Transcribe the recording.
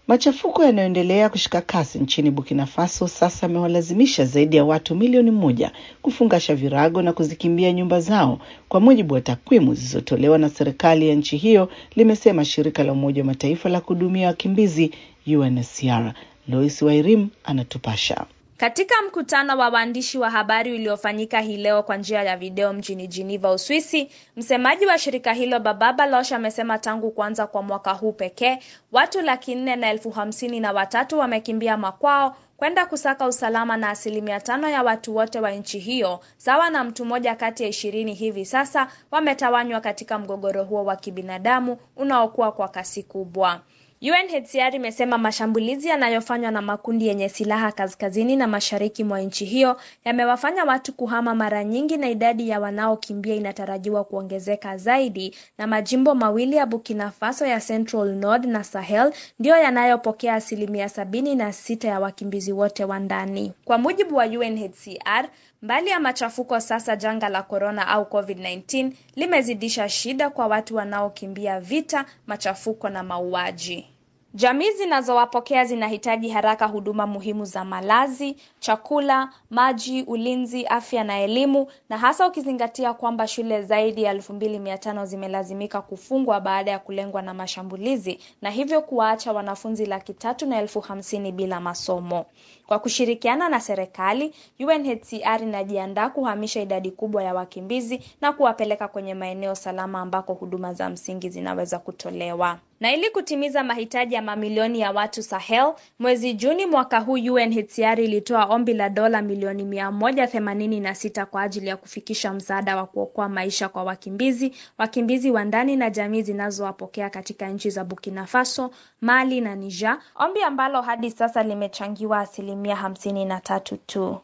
Machafuko yanayoendelea kushika kasi nchini Burkina Faso sasa amewalazimisha zaidi ya watu milioni moja kufungasha virago na kuzikimbia nyumba zao, kwa mujibu wa takwimu zilizotolewa na serikali ya nchi hiyo, limesema shirika la Umoja wa Mataifa la kuhudumia wakimbizi UNHCR. Lois Wairim anatupasha. Katika mkutano wa waandishi wa habari uliofanyika hii leo kwa njia ya video mjini Geneva, Uswisi, msemaji wa shirika hilo Baba Baloch amesema tangu kuanza kwa mwaka huu pekee watu laki nne na elfu hamsini na watatu wamekimbia makwao kwenda kusaka usalama na asilimia tano ya watu wote wa nchi hiyo, sawa na mtu mmoja kati ya ishirini hivi sasa wametawanywa katika mgogoro huo wa kibinadamu unaokuwa kwa kasi kubwa. UNHCR imesema mashambulizi yanayofanywa na makundi yenye silaha kaskazini na mashariki mwa nchi hiyo yamewafanya watu kuhama mara nyingi na idadi ya wanaokimbia inatarajiwa kuongezeka zaidi, na majimbo mawili ya Burkina Faso ya Central Nord na Sahel ndiyo yanayopokea asilimia sabini na sita ya wakimbizi wote wa ndani. Kwa mujibu wa UNHCR, mbali ya machafuko, sasa janga la korona au COVID-19 limezidisha shida kwa watu wanaokimbia vita, machafuko na mauaji. Jamii zinazowapokea zinahitaji haraka huduma muhimu za malazi, chakula, maji, ulinzi, afya na elimu, na hasa ukizingatia kwamba shule zaidi ya elfu mbili mia tano zimelazimika kufungwa baada ya kulengwa na mashambulizi na hivyo kuwaacha wanafunzi laki tatu na elfu hamsini bila masomo. Kwa kushirikiana na serikali, UNHCR inajiandaa kuhamisha idadi kubwa ya wakimbizi na kuwapeleka kwenye maeneo salama ambako huduma za msingi zinaweza kutolewa. Na ili kutimiza mahitaji ya mamilioni ya watu Sahel, mwezi Juni mwaka huu UNHCR ilitoa ombi la dola milioni mia moja themanini na sita kwa ajili ya kufikisha msaada wa kuokoa maisha kwa wakimbizi, wakimbizi wa ndani na jamii zinazowapokea katika nchi za Burkina Faso, Mali na Niger, ombi ambalo hadi sasa limechangiwa asilimia hamsini na tatu tu.